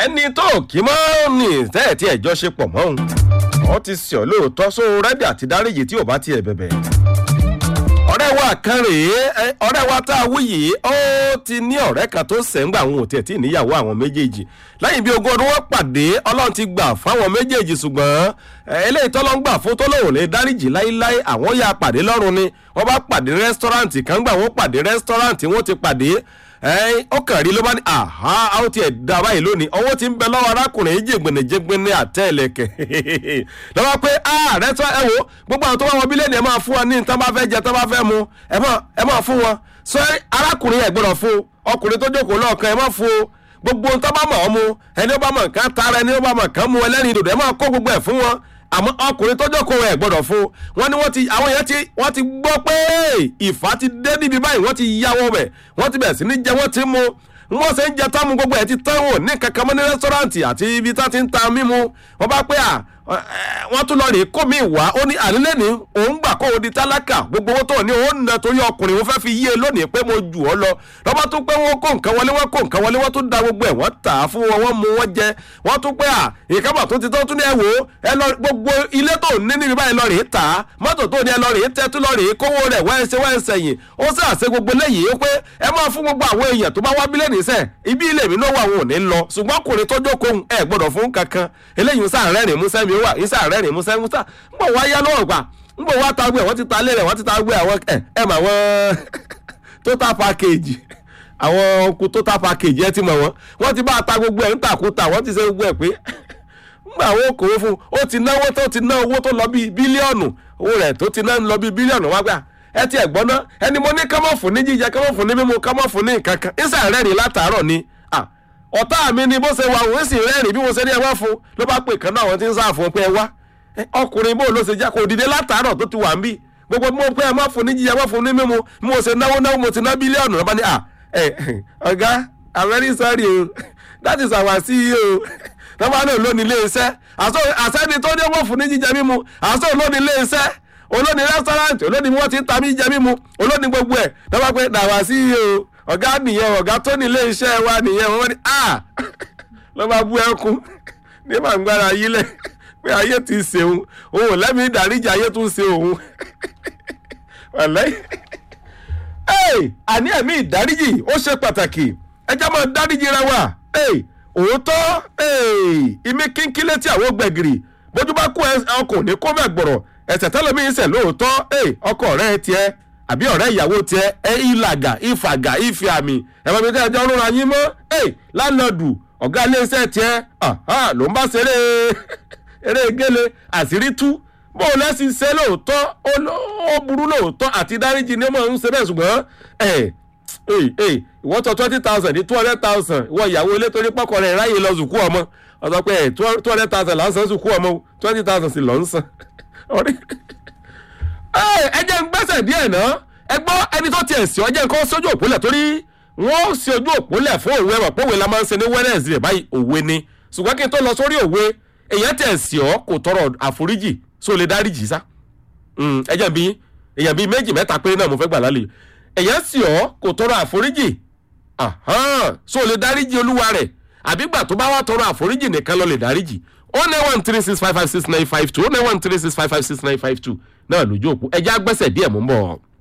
ẹni tó kì í mọ́ ní tẹ́ẹ̀ tí ẹ̀jọ́ ṣe pọ̀ mọ́ òun wọ́n ti sọ lóòótọ́ só rẹ́dí àti dáríjì tí ò bá tiẹ̀ bẹ̀bẹ̀. ọ̀rẹ́ wa kan rèé ẹ, ọ̀rẹ́ wa tá a wí yìí ó ti ní ọ̀rẹ́ kan tó sẹ́ńgbà àwọn òtí ẹ̀ tí níyàwó àwọn méjèèjì lẹ́yìn bí ogún ọdún wọn pàdé ọlọ́run ti gbà fáwọn méjèèjì ṣùgbọ́n ẹ, eléyìí tọ́lọ́ ń gbà fún tó lóun lè dáríjì láíláí àwọn ya pàdé lọ́rùn ni wọ́n bá pàdé rẹ́sítọ́ráǹtì kan gbà wọ́n pàdé rẹ́sítọ́ráǹtì wọ́n ti pàdé ẹ̀ẹ́n ó kàn rí ló bá ní àhá àwọn tiẹ̀ da báyìí lónìí ọwọ́ ti ń bẹ lọ́wọ́ arákùnrin yìí jègbìnì jègbìnì àtẹ̀lẹ̀kẹ̀ lọ́wọ́ pé ààrẹ tó ẹ wo gbogbo àwọn tó bá wọn bílíọ̀nù ẹ máa fún wọn ní tán bá fẹ́ jẹ tán bá fẹ́ mu ẹ máa ẹ máa fún wọn sọ arákùnrin ẹ gbọ́dọ̀ fún ọkùnrin tó jókòó lọ́ọ̀kan ẹ máa fún o gbogbo ohun tó bá mọ̀ ọ́ mu ẹni ó bá mọ̀ nǹkan tara ẹni ó bá mọ̀ nǹkan mu ẹlẹ́rìí dòdò ẹ máa kó gbogbo ẹ̀ fún wọn àmọ́ ọkùnrin tó jókòó ẹ̀ gbọ́dọ̀ fún wọn ni wọ́n ti àwọn yẹn ti wọ́n ti gbọ́ pé ìfà ti dé níbi báyìí wọ́n ti yáwọ́ bẹ̀ wọ́n ti bẹ̀ sí ní jẹ wọ́n ti mu wọ́n ṣe ń jẹ tán mu gbogbo ẹ̀ ti tán wò ní kankan mọ́ ní rẹ́sítọ́ráǹtì àti ibi tá ti ń ta mímu wọ́n bá pé à wọ́n tún lọ rè kó mi wá ó ní àlélẹ́ ní òun gbà kó o di tálákà gbogbo owó tó ní òun nà torí ọkùnrin òun fẹ́ fi yé e lónìí pé mo jù ọ́ lọ lọ́ba tún pé wọ́n kó nǹkan wọlé wọ́n kó nǹkan wọlé wọ́n tún da gbogbo ẹ̀ wọ́n tà á fún wọn wọ́n mu wọ́n jẹ wọ́n tún pé à ìkábà tó ti tó tún ní ẹ wò ó ẹ lọ gbogbo ilé tó ní níbi báyìí lọ rèé tà á mọ́tò tó ní ẹ lọ rèé tẹ́ tún lọ rèé kówó rẹ̀ wọ́n ẹ ṣe wọ́n ẹ sẹ̀yìn ó sì àṣẹ gbogbo léyìí ó pé ẹ máa fún gbogbo àwọn èèyàn tó bá wá bílẹ̀ níṣẹ́ ibi ilé mi náà wà wọn ò ní lọ ṣùgbọ́n ọkùnrin tó jókòó ẹ gbọ́dọ̀ fún kankan eléyìí ń sáà rẹ́rìn músẹ́ mi wà ń sáà rẹ́rìn músẹ́ músà ń bọ̀ wá yá lọ́wọ́ gbà ń bọ̀ wá tagbé wọ́n ti ta lé rẹ̀ wọ́n ti ta gbé àwọn ẹ̀ ẹ̀ mà wọ́n total package àwọn ọkùn total package ẹ ti mọ̀ wọ́n wọ́n ti bá a ta gbogbo ẹ̀ ń tàkúta wọ́n ti ṣe gbogbo ẹ̀ pé ngbà owó kò ó fún ó ti náwó tó ti ná owó tó lọ bíi bílíọ̀nù owó rẹ̀ tó ti ná lọ bíi bílíọ̀nù wá gbà ẹ ti ẹ̀ gbọ́ná ẹni mo ní kámọ́ fún ní jíjẹ kámọ́ fún ní mímu kámọ́ fún ní nǹkan kan ìsà rẹ́rìn látàárọ̀ ni ọ̀tá mi ni bó ṣe wà òun sì rẹ́rìn bí mo ṣe ní ẹ wá fún ló bá pè kán náà àwọn tí ń sáà fún pé ẹ wá ọkùnrin bó ló ṣe jẹ́ kó dìde látàárọ̀ tó ti wà ń bí gbogbo bí mo pé ẹ má fún ní jíjẹ má fún ní mímu bí mo ṣe náwó náwó mo ti ná bílíọ̀nù lọ́ba ní à ẹ ọ̀gá i'm very sorry o that is our ceo lọ́ba náà lónìí ilé iṣẹ́ àṣẹ́ni tó ní wọ́n fún ní jíjẹ mímu àṣọ olónìí ilé iṣẹ́ olónìí rẹ́sítọ́ráǹtì olónìí wọ́n ti ń ta mí jẹ mímu olónìí gbogbo ẹ̀ lọ́ba pé dàwà ceo ọ̀gá nìyẹn ọ̀gá tó ní ilé iṣẹ́ wa nìyẹn wọ́n ní à lọ́ba bú ẹkún ní màgbára yílẹ̀ pé ayé ti ṣe òun òun ò lẹ́mìí ìdáríjì ayé tún ṣe òun wàlẹ́ àní ẹ̀mí ìdáríjì ó ṣe pàtàkì ẹjẹ́ máa dáríjì ra wa òótọ́ ìmí kínkín létí àwọn gbẹ̀gìrì bójú bá kó ọkùn ní kó bẹ̀ gbọ̀rọ̀ ẹ̀sẹ̀ tẹ́lẹ̀mí ń sẹ̀ lóòótọ́ ọkọ ọ̀rẹ́ tiẹ̀ àbí ọ̀rẹ́ ìyàwó tiẹ̀ ẹ ìlàgà ìfàgà ìfì àmì ẹ̀fọ́ mi tẹ́ ẹjọ́ rúra yín mọ́ lánàdù ọ̀gá iléeṣẹ́ tiẹ̀ ló ń bá ṣeré eré gele àṣírí tú bó o lẹ́sìn ṣe lóòótọ́ ó burú lóòótọ́ àti dáríjì ni ó máa ń ṣe bẹ́ẹ̀ ṣùgbọ́n ìwọ́n tọ twenty thousand ní two hundred thousand ìwọ ìyàwó ilé torí pọ́kọ rẹ̀ ráyè lọ sùkú ọmọ ọ̀sán pé two hundred thousand là ń san sùkú ọmọ twenty thousand sì lọ ń san. ẹ jẹ́ ń gbẹ́sẹ̀ díẹ̀ náà ẹ gbọ́ ẹni tó tiẹ̀ sí ọjọ́ nǹkan sójú òpólẹ̀ torí wọ́n sí ojú òpólẹ̀ fún òwe ẹ̀wọ̀n pòwe la máa ń ṣe ní wednesday báyìí òwe ni ṣùgbọ́n kí n tó lọ sórí òwe èèyàn tẹ̀ sí ọ kò tọrọ àforíjì só lè dáríjì sá ẹ jẹ́ bí èèyàn bíi méjì mẹ́ta péré náà mo fẹ́ gbà lálẹ́ èèyàn sí ọ kò tọrọ àforíjì só lè dáríjì olúwa rẹ̀ àbígbà tó bá wà tọrọ àforíjì nìkan lọ lè dáríjì ó ní one three six five five six nine five two ó ní one three six five five six nine five two náà lójú òpó ẹjẹ́ agbẹ́sẹ̀ díẹ̀ mú bọ̀.